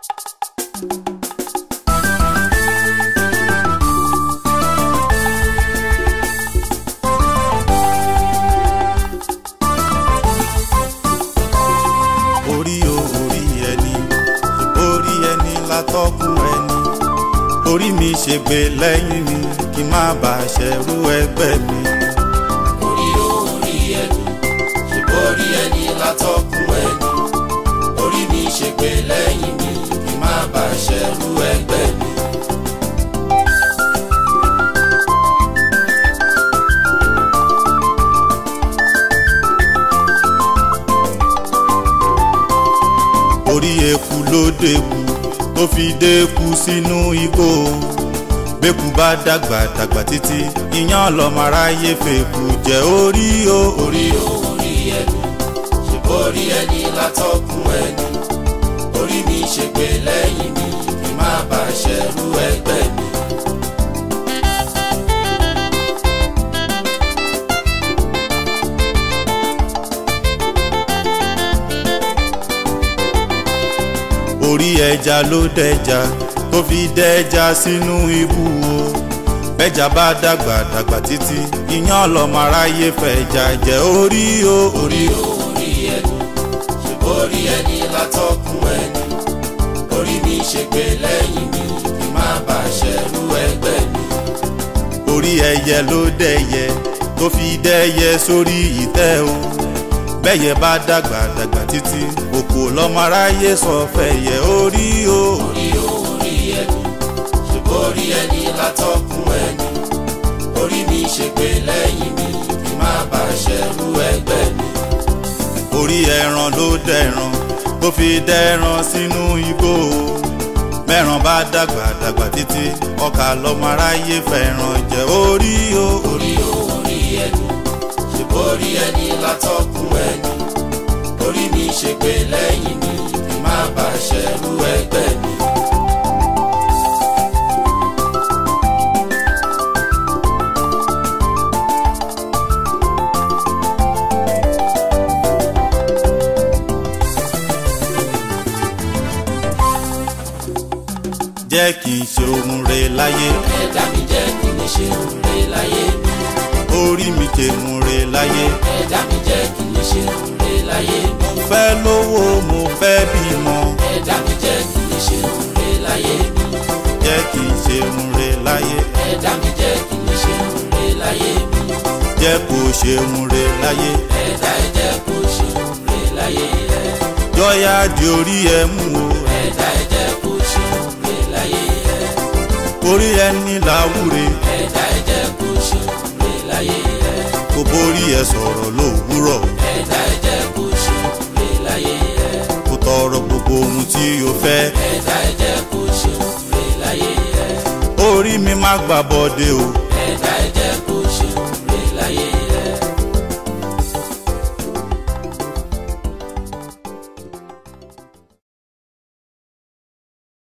orí o orí ẹni orí ẹni látọ́kùn ẹni orí mi ṣègbè lẹ́yìn mi kí n má bàa ṣẹ̀rú ẹgbẹ́ mi. orí o orí ẹni ṣùgbọ́n orí ẹni látọ́kùn ẹni orí mi ṣe pé lẹ́yìn mi kí n má bàa ṣẹ̀rú ẹgbẹ́ mi. orí eku ló dẹ́ku tó fi dẹ́ku sínú igbó bẹ́kù bá dàgbà dàgbà títí iyán lọ́mọ aráyé fèkù jẹ́ orí o orí orí o orí ẹni ṣùgbọ́n orí ẹni látọ́kùn ẹni orí mi ṣe pé lẹ́yìn mi kí n má bàa ṣẹ̀rú ẹgbẹ́ mi. orí ẹja ló dẹja tó fi dẹja sínú ibú o bẹ́jà bá dàgbà dàgbà títí iyán lọ́mọ aráyé fẹ̀jà jẹ́ orí o orí orí o orí ẹni ṣùgbọ́n orí ẹni látọ́kùn ẹni orí mi ṣe pé lẹ́yìn mi kí n má bàa ṣẹ̀rú ẹgbẹ́ mi. orí ẹyẹ ló dẹyẹ tó fi dẹyẹ sórí ìtẹ́ o bẹ́yẹ bá dàgbà dàgbà títí òkò lọ́mọ aráyé sọ fẹ̀yẹ orí o orí o orí ẹni ṣùgbọ́n orí ẹni látọ́kùn ẹni orí mi ṣe pé lẹ́yìn mi kí n má bàa ṣẹ̀rú ẹgbẹ́ mi. orí ẹran ló dẹran tó fi dẹran sínú igbó o mẹ́ran bá dàgbà dàgbà títí ọkà lọ́mọ aráyé fẹ́ràn jẹ́ orí o orí o orí ẹni ṣùgbọ́n orí ẹni látọ́kùn ẹni orí mi ṣe pé lẹ́yìn mi kí n má bàa ṣẹ̀rú ẹgbẹ́ mi. jẹ́ kí n ṣe ohun re láyé ẹ̀dá mi jẹ́ kí n ṣe òǹre láyé mi. orí mi ṣe ohun re láyé ẹ̀dá mi jẹ́ kí n ṣe òǹre láyé mi. mo fẹ́ lówó mo fẹ́ bímọ ẹ̀dá mi jẹ́ kí n ṣe òǹre láyé mi. jẹ́ kí n ṣe ohun re láyé ẹ̀dá mi jẹ́ kí n ṣe òǹre láyé mi. jẹ́ kó ṣe ohun re láyé ẹ̀dá ẹ jẹ́ kó ṣe òǹre láyé ẹ̀. jọ́yà di orí ẹ mú o ẹ̀dá ẹ jẹ́ kó ṣe òǹre láyé ẹ̀. orí ẹni làwúre ẹ̀dá ẹ jẹ́ kó ṣe òǹre láyé ẹ̀. kò borí ẹ sọ̀rọ̀ lówùúrọ̀ ẹ̀dá ẹ jẹ́ kó ṣe òǹre láyé ẹ̀. kò tọrọ gbogbo ohun tí o fẹ́ ẹ̀dá ẹ jẹ́ kó ṣe òǹre láyé ẹ̀. orí mi má gbà bọ́dé o